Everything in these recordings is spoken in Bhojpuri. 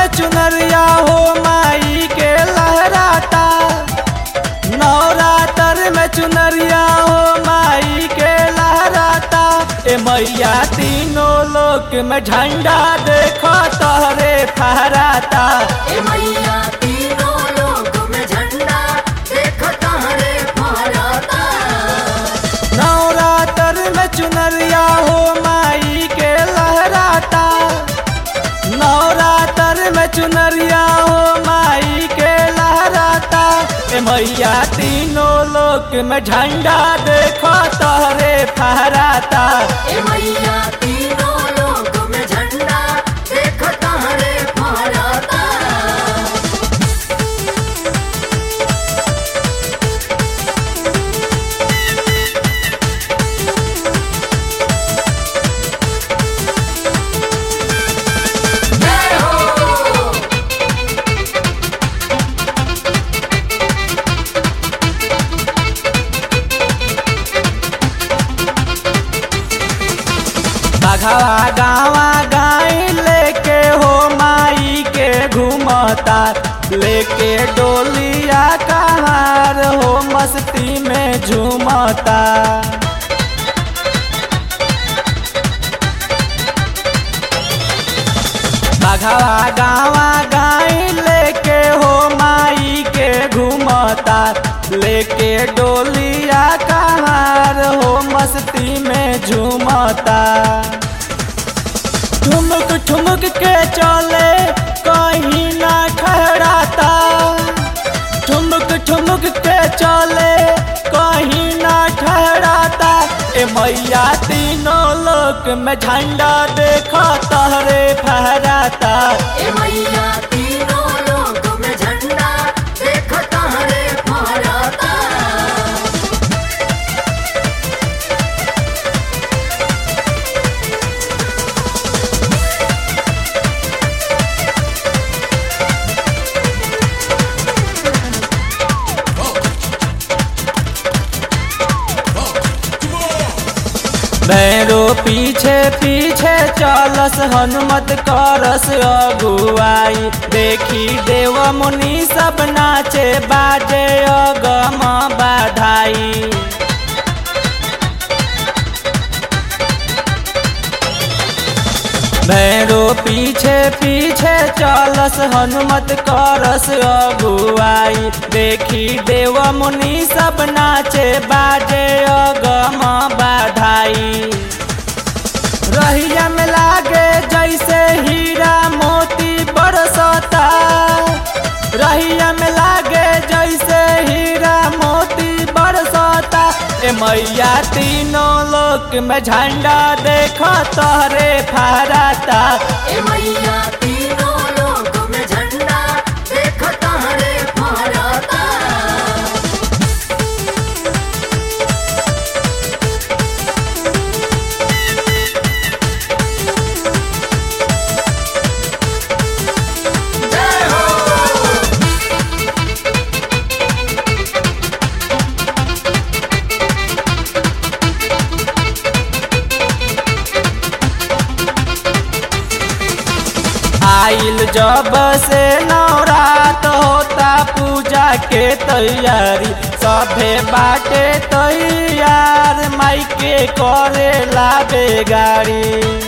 चुनरिया हो माई के लहराता नवरात्र में चुनरिया हो माई के लहराता ए मैया तीनों लोक में झंडा देखो तोहरे फहराता ए मैया तीनों लोक में झंडा देख तहरे फहराता नवरात्र में चुनरिया हो माई के लहराता नवरात्र में चुनरिया हो माई के लहराता ए मैया तीनों लोक में झंडा देखो तोहरे फहराता ए मैया तीनों लोक में झंडा देख तहरे फहराता जय हो बघवा गावा गाय लेके हो माई के घूमता लेके डोलिया कहार हो मस्ती में झूमता बघवा गावा गाय लेके हो माई के घूमता लेके डोलिया कहार हो मस्ती में झूमता ठुमक ठुमक के चले कहीं ना ठहराता ठुमक ठुमक के चले कहीं ना ठहराता ए मैया तीनों लोक में झंडा देखो तहरे फहराता ए मैया तीनों लोक में झंडा देख तहरे फहराता भैरो पीछे पीछे चलस हनुमत करस अगुआई देखी देव मुनि सब नाचे बाजे अगम बाधाई भैरो पीछे पीछे चलस हनुमत करस अगुआई देखी देव मुनि सब नाचे बाजे अगम बाधाई रहिया में लागे जैसे हीरा मोती बरसता रहिया में लागे जैसे हीरा मोती बरसता ए मैया तीनों लोक में झंडा देखो तोहरे फहराता ए मैया तीनों लोक में झंडा देख तहरे फहराता जय हो आइल जब से नवरात होता पूजा के तैयारी सभे बाटे तैयार माई के करे ला बेगारी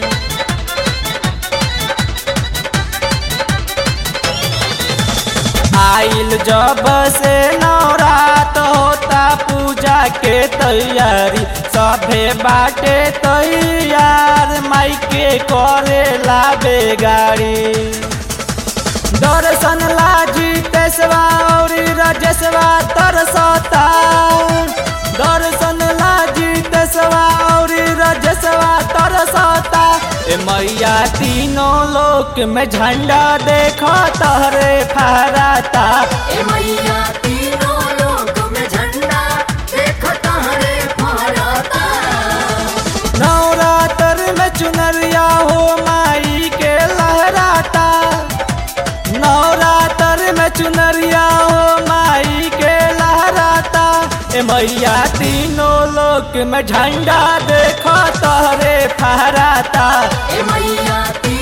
आइल जब से नवरात होता पूजा के तैयारी सभे बाटे तैयार माई के करे ला बेगारी दर्शन लाजी तेसवा और रजसवा तरसता दर्शन लाजी तेसवा और रजसवा तरसता ए मैया तीनों लोक में झंडा देखो तहरे फहराता ए मैया तीनों लोक में झंडा देख तहरे फहराता नवरात्र में चुनरिया हो माई के लहराता नवरात्र में चुनरिया हो माई के लहराता ए मैया तीनों लोक में झंडा देखो तोहरे फहराता ए मैया तीनों